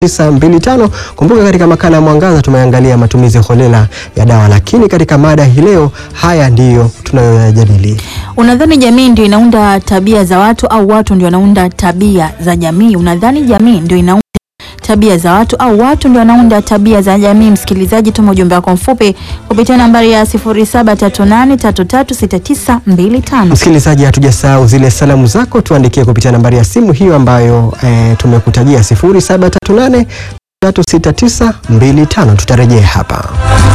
925. Kumbuka katika makala ya Mwangaza tumeangalia matumizi holela ya dawa, lakini katika mada hii leo haya ndiyo tunayoyajadili. Unadhani jamii ndio inaunda tabia za watu au watu ndio wanaunda tabia za jamii? Unadhani jamii ndio inaunda tabia za watu au watu ndio wanaunda tabia za jamii? Msikilizaji, tuma ujumbe wako mfupi kupitia nambari ya 0738336925. Msikilizaji, hatujasahau zile salamu zako, tuandikie kupitia nambari ya simu hiyo ambayo eh, tumekutajia 0738 36925. Tutarejea hapa.